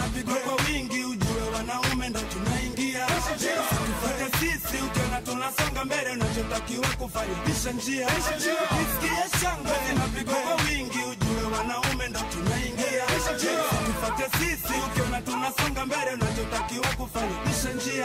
zinapigwa kwa wingi, ujue wanaume ndo tunaingia. Tufuate sisi, ukiona tunasonga mbele, unachotakiwa kufanya pisha njia. Ukisikia shangwe zinapigwa kwa wingi, ujue wanaume ndo tunaingia. Tufuate sisi, ukiona tunasonga mbele, unachotakiwa kufanya pisha njia.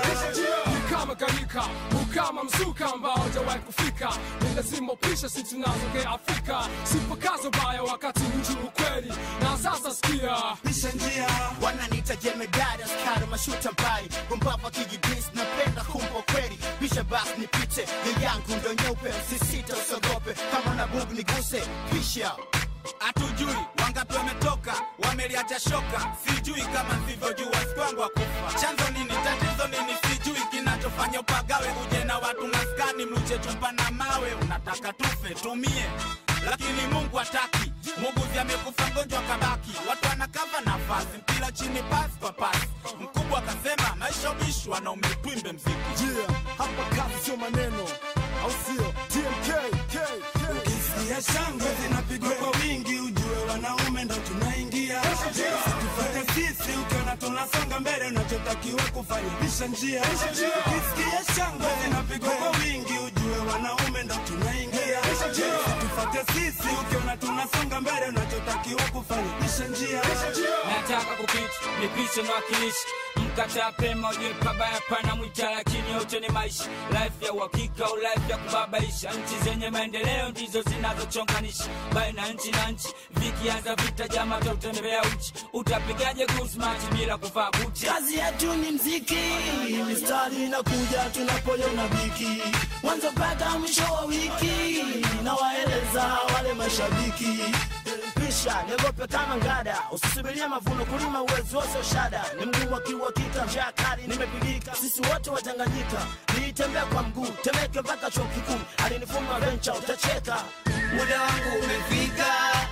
ni kama karika ukama mzuka ambao hajawahi kufika ni lazima upisha si tunazokea afrika sipakazo baya wakati mji ukweli na sasa sikia Pisha njia. wananita jemedari askari mashuta mbali gumbapa kijidis napenda kumpa kweli pisha basi nipite ya yangu ndo nyeupe sisita usogope kama na bugu niguse pisha hatujui wangapi wametoka wameliacha shoka sijui kama sivyojua sikwangwa kufa chanzo nini tatizo nini sijui kinachofanya upagawe uje na watu maskani mluche chumba na mawe unataka tufe tumie lakini mungu hataki muguzi amekufa mgonjwa kabaki watu wanakava nafasi mpira chini pasi kwa pasi mkubwa akasema maisha ubishi wanaume twimbe mziki yeah, hapa kazi sio maneno au sio tmk K, K. Ukisikia shangwe zinapigwa kwa wingi, ujue wanaume ndo tunaingia. Tufuate sisi, ukiona tunasonga mbele, unachotakiwa kufanya pisha njia. Ukisikia shangwe zinapigwa kwa wingi, ujue wanaume ndo tunaingia. Tufuate sisi, ukiona tunasonga mbele, unachotakiwa kufanya pisha njia. nataka kupita nipishe mwakilishi mkataa pema ujue pabaya pana mwita lakini yote ni maisha life ya uhakika au life ya kubabaisha nchi zenye maendeleo ndizo zinazochonganisha baina nchi na nchi vikianza vita jama tautembea uchi utapigaje gusmati bila kuvaa buti kazi yetu ni mziki mistari inakuja tunapoiona biki mwanzo mpaka mwisho wa wiki nawaeleza wale mashabiki pisha niogope kama ngada usisubirie mavuno kulima uwezo wose shada ni mguu akiwa kita njaa kali nimepigika sisi wote watanganyika niitembea kwa mguu temeke mpaka chuo kikuu alinifuma vencha utacheka muda wangu umefika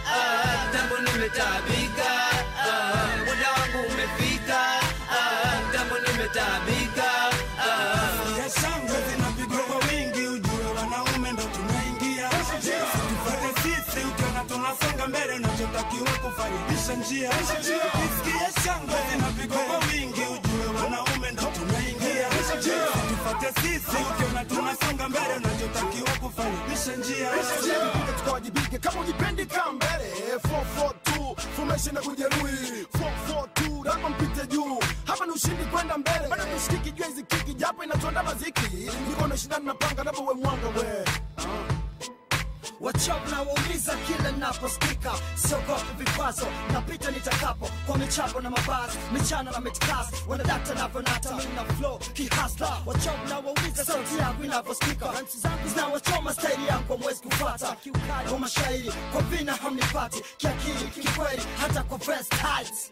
ah, tambo nimetabika ah, muda wangu umefika ah, tambo nimetabika ah. ya shangwe zinapigwa kwa wingi, ujue wanaume ndo tunaingia. Tufuate sisi, ukiona tunasonga mbele, unachotakiwa kufanya pisha njia. Ukisikia shangwe zinapigwa kwa wingi, ujue wanaume ndo tunaingia. Tufuate sisi, ukiona tunasonga mbele, unachotakiwa kufanya pisha njia. Tupige tukawajibike kama ujipendi kaa mbele 442 formation na kujeruhi 442 lazima mpite juu hapa ni ushindi kwenda mbele bado tushikiki jua hizi kiki japo inatuanda maziki niko na shindani napanga napo we mwanga we wachop na wauliza kila naposikika siogopi vikwazo napita nitakapo kwa michapo na mabasi michana na mitkas wanadakta navyonata mina flow kihasla wachop na wauliza sauti yangu inavyosikika ranchi zangu zinawachoma staili yangu kwa mwezi kufata kwa mashairi kwa vina hamnipati kiakili kikweli hata kwa verse tight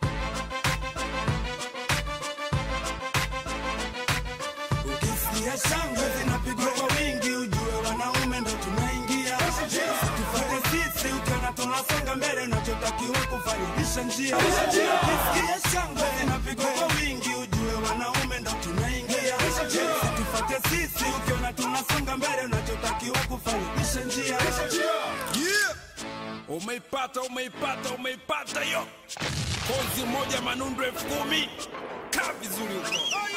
Ukisikia shangwe zinapigwa kwa wingi, ujue wanaume ndo tunaingia. Tufuate sisi, ukiona tunasonga mbele, unachotakiwa kufanya pisha njia. Ukisikia shangwe zinapigwa kwa wingi, ujue wanaume ndo tunaingia. Tufuate sisi, ukiona tunasonga mbele, unachotakiwa kufanya pisha njia. Yeah! Umeipata, umeipata, umeipata yo kozi moja manundu elfu kumi kaa vizuri huko